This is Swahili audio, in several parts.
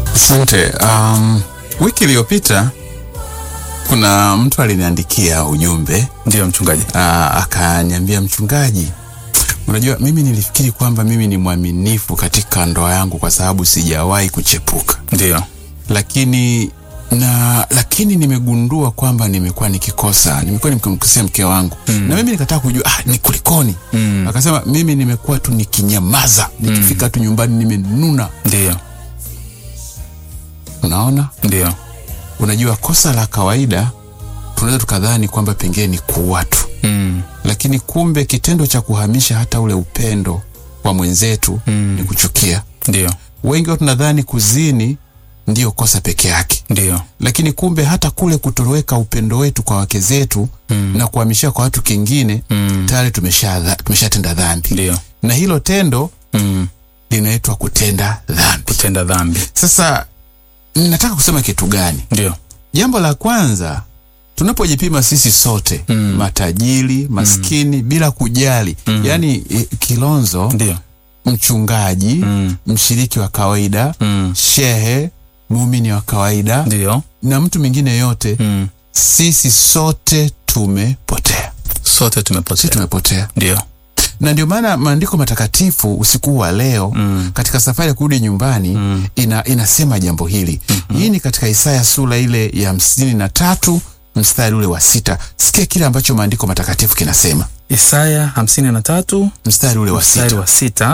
Asante. Um, wiki iliyopita kuna mtu aliniandikia ujumbe Ndiyo mchungaji. uh, akaniambia, mchungaji, unajua mimi nilifikiri kwamba mimi ni mwaminifu katika ndoa yangu kwa sababu sijawahi kuchepuka, Ndiyo. lakini na lakini nimegundua kwamba nimekuwa nikikosa, nimekuwa nikimkosea mke wangu mm. na mimi nikataka kujua ah, ni kulikoni Mm. akasema mimi nimekuwa tu nikinyamaza, nikifika tu nyumbani nimenuna. Ndiyo. Unaona, Ndiyo. unajua kosa la kawaida tunaweza tukadhani kwamba pengine ni kuua tu, Mm. lakini kumbe kitendo cha kuhamisha hata ule upendo wa mwenzetu Mm. ni kuchukia. Ndiyo. Wengi wao tunadhani kuzini ndiyo kosa peke yake, Ndiyo. lakini kumbe hata kule kutoweka upendo wetu kwa wake zetu Mm. na kuhamishia kwa watu kingine Mm. tayari tumesha tumeshatenda dhambi, Ndiyo. na hilo tendo Mm. linaitwa kutenda dhambi. Kutenda dhambi. Sasa nataka kusema kitu gani? Ndiyo. Jambo la kwanza tunapojipima sisi sote Mm. matajiri, maskini bila kujali Mm. yaani eh, Kilonzo, Ndiyo. mchungaji, Mm. mshiriki wa kawaida, Mm. shehe, muumini wa kawaida Ndiyo. na mtu mwingine yote, Mm. sisi sote tumepotea, Sote sisi tumepotea. tumepotea. Ndiyo. Na ndio maana maandiko matakatifu usiku wa leo Mm. katika safari ya kurudi nyumbani Mm. ina, inasema jambo hili hii ni katika Isaya sura ile ya hamsini na tatu mstari ule wa sita. Sikia kile ambacho maandiko matakatifu kinasema, Isaya hamsini na tatu mstari ule wa mstari sita. wa sita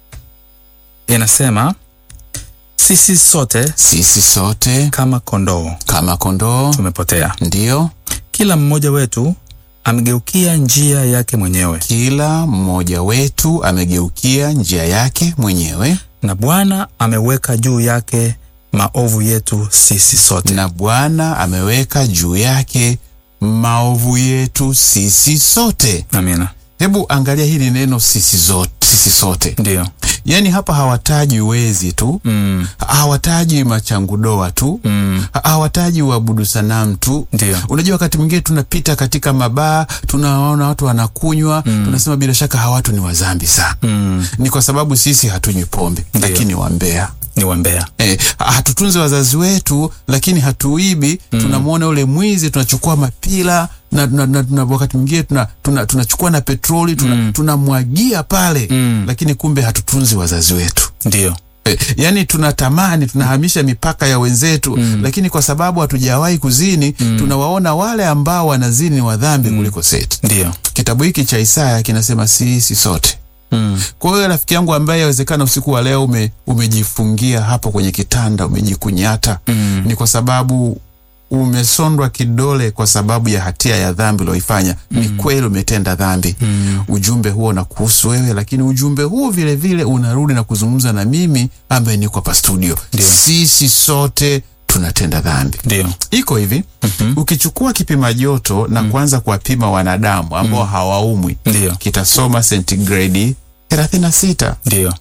inasema sisi sote Sisi sote kama kondoo kama kondoo, tumepotea, ndiyo kila mmoja wetu amegeukia njia yake mwenyewe, kila mmoja wetu amegeukia njia yake mwenyewe, na Bwana ameweka juu yake maovu yetu sisi sote. na Bwana ameweka juu yake maovu yetu sisi sote. Amina. Hebu angalia hili neno sisi zote, sisi sote. Ndiyo. Yaani hapa hawataji wezi tu, Mm. hawataji machangudoa tu, Mm. Ha- hawataji uabudu sanamu tu. Ndiyo. Unajua, wakati mwingine tunapita katika mabaa, tunawaona watu wanakunywa, tunasema bila shaka hawa watu ni wazambi sana. Mm. Ni kwa sababu sisi hatunywi pombe, lakini wambea Ni wambea. Eh, hatutunzi wazazi wetu lakini hatuibi. Tunamwona ule mwizi, tunachukua mapila na, na, na, na wakati mwingine tuna, tuna, tunachukua na petroli tuna, tunamwagia pale Mm. lakini kumbe hatutunzi wazazi wetu. Ndiyo. Eh, yaani tunatamani tunahamisha mipaka ya wenzetu lakini kwa sababu hatujawahi kuzini tunawaona wale ambao wanazini ni wadhambi kuliko seti. Ndiyo. Kitabu hiki cha Isaya kinasema sisi sote Mm. kwa hiyo rafiki yangu ambaye yawezekana usiku wa leo ume, umejifungia hapo kwenye kitanda umejikunyata, Mm. ni kwa sababu umesondwa kidole kwa sababu ya hatia ya dhambi ulioifanya. Ni kweli umetenda dhambi. Mm. Ujumbe huo na kuhusu wewe, lakini ujumbe huo vile vile unarudi na kuzungumza na mimi ambaye niko hapa studio. Ndio. Sisi sote tunatenda dhambi. Ndiyo. Iko hivi, ukichukua kipima joto na kuanza kuwapima wanadamu ambao hawaumwi, Ndiyo. kitasoma sentigredi 36. Ndiyo.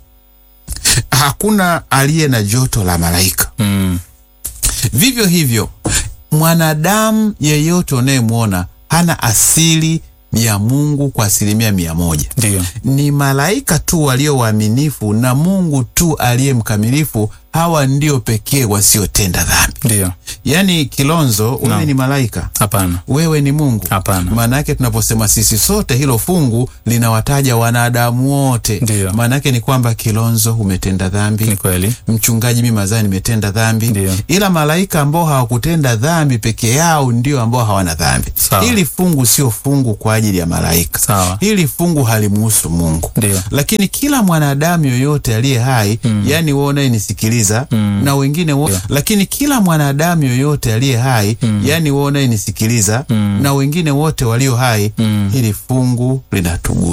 Hakuna aliye na joto la malaika. Mm. Vivyo hivyo, mwanadamu yeyote unayemwona hana asili ya Mungu kwa asilimia mia moja. Ndiyo. Ni malaika tu walio waaminifu na Mungu tu aliye mkamilifu. Hawa ndio pekee wasiotenda dhambi. Ndiyo. Yaani, Kilonzo, wewe Naam. ni malaika, Hapana. wewe ni Mungu. Hapana. Maana yake tunaposema sisi sote, hilo fungu linawataja wanadamu wote. Ndiyo. Maana yake ni kwamba Kilonzo, umetenda dhambi Ni kweli. mchungaji mimi mazani nimetenda dhambi Ndiyo. ila malaika ambao hawakutenda dhambi peke yao ndio ambao hawana dhambi Sawa. hili fungu sio fungu kwa ajili ya malaika Sawa. hili fungu halimuhusu mungu Ndiyo. lakini kila mwanadamu yoyote aliye hai yani wewe unayenisikiliza na wengine wo, lakini kila mwanadamu yoyote aliye hai yani wewe unayenisikiliza na wengine wote walio hai hili fungu linatugusa